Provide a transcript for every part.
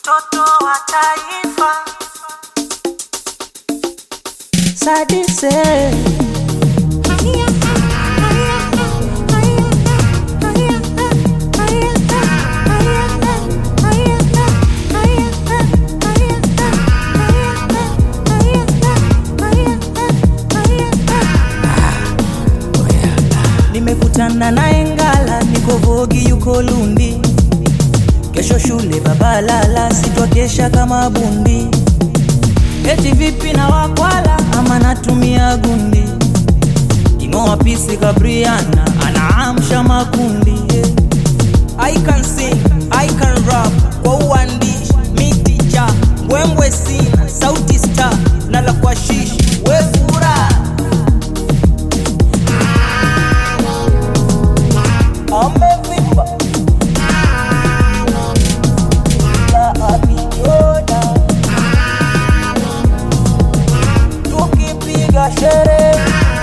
mtoto wa taifa. Sadise nimekutana naye Ngala, niko Vogi, yuko Lundi. Kesho shule babalala, sitwakesha kama bundi. Eti vipi na wakwala ama natumia gundi? King'oa pisi Gabriana anaamsha makundi. yeah. I can sing, I can rap kwa uandishi, miti cha mbwembwe sina, sauti star na la kwa shishi, we furaha amevimba la abiyoda tukipiga sherehe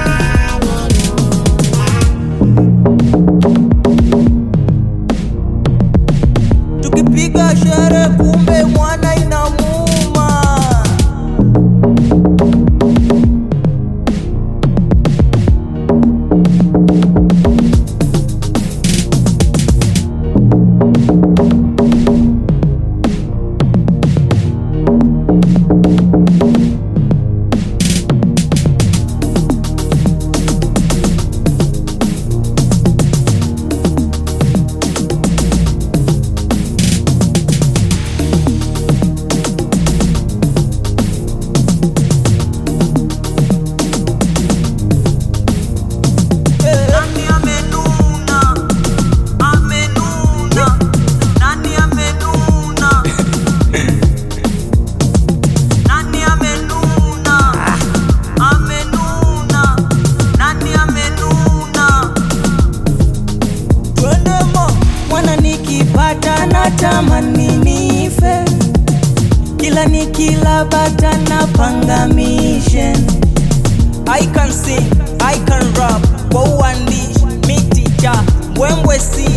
tukipiga sherehe kumbe mwana inamuuma Nani amenuna? Amenuna. Nani amenuna? Nani amenuna? Amenuna. Nani amenuna? Twende mo mwana, nikipata na tamani nife, kila nikila bata na panga mission I can sing, I can rap kwa uandishi, miti cha mbwembwe si